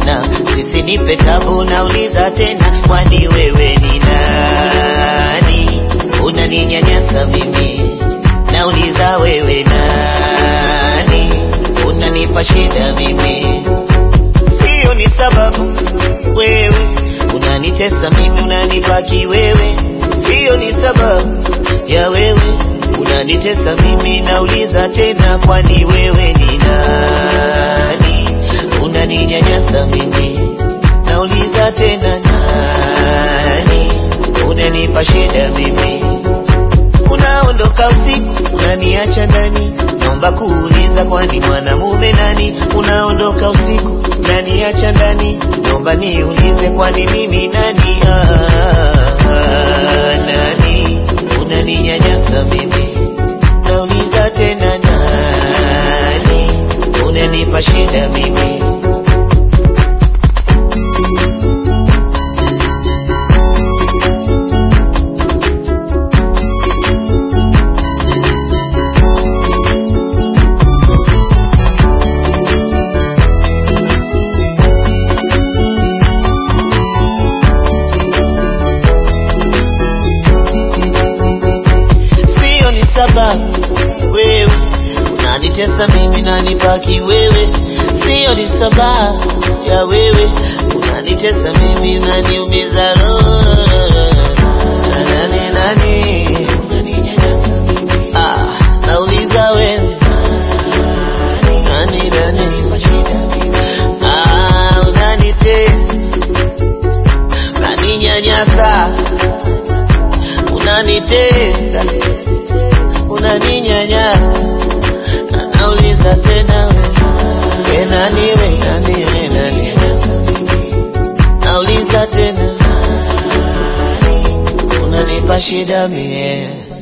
tena, sisinipe tabu, nauliza tena, kwani wewe ni nani? Unaninyanyasa mimi, nauliza wewe nani? Unanipa shida mimi, hiyo ni sababu wewe unanitesa mimi, unanibaki wewe, hiyo ni sababu ya wewe unanitesa mimi, nauliza tena, kwani wewe ni nani? Unaninyanyasa mimi, nauliza tena, nani? Unanipa shida mimi, unaondoka usiku, unaniacha ndani, naomba kuuliza, kwani mwanamume nani? Unaondoka usiku, unaniacha ndani, naomba niulize, kwani mimi nani? Ah, ah, nani? Unaninyanyasa mimi, nauliza tena, nani? Unanipa shida mimi sio ni sababu wewe unanitesa mimi nanibaki wewe, sio ni sababu ya wewe unanitesa mimi unaniumiza roho. Nani nani ah, nauliza wewe nani nani ah, unanitesa unaninyanyasa unanitesa unaninyanyasa, nauliza tena we, we nani we nani we nani, nauliza tena, unanipa shida mie